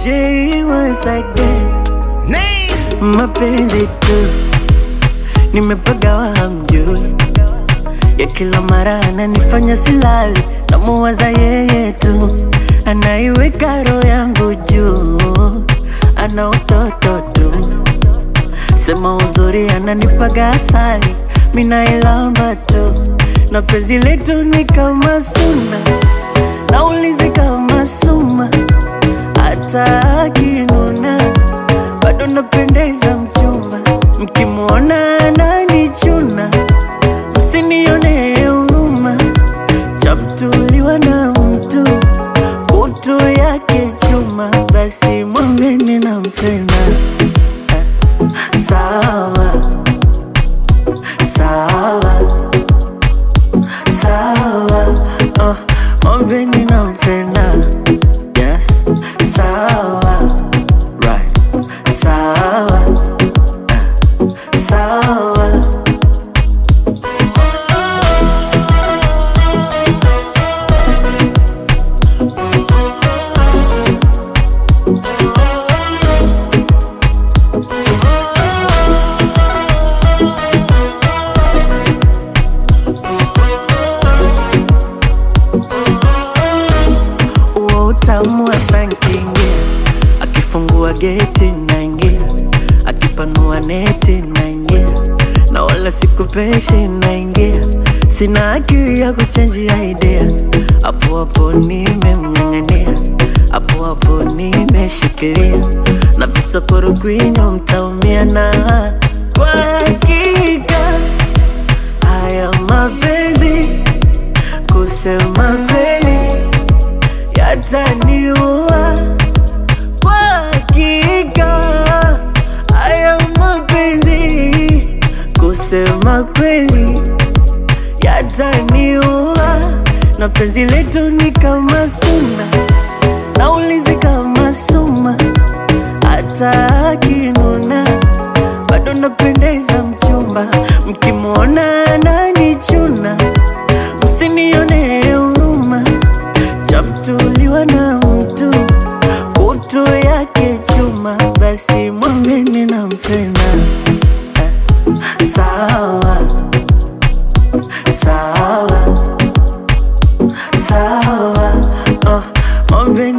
J once again. Mapenzi tu nimepagawa, hamjui ya kila mara ananifanya silali, namuwaza yeye tu, anaiweka roho yangu juu, ana utoto tu, sema uzuri ananipaga asali, minailamba tu, na penzi letu ni kama suna, naulizi kama suma, hata akinuna bado napendeza mchumba, mkimwona ananichuna msinione huruma, chamtuliwa na mtu kutu yake chuma, basi mwambeni nampenda. Ah, Sawa sawa sawa, oh, mwambeni nampenda. Yes, sawa right, sawa ah, sawa. Uo utamu wa sankingia, akifungua geti naingia, akipanua neti naingia, na wala sikupeshi naingia, sina akili ya kuchenjia idea, hapo hapo nimemng'ang'ania, hapo hapo nimeshikilia, na visokoro kwinyo mtaumia na kwa hakika haya mapenzi kusema kweli yataniua kwa hakika. Haya mapenzi kusema kweli yataniua, na penzi letu ni kama suna, naulizi kama suma, hata akinuna bado napendeza mchumba, mkimwona ananichuna msinione huruma, chamtuliwa na mtu kutu yake chuma, basi mwambeni nampenda. Ah, Sawa sawa sawa, oh, mwambeni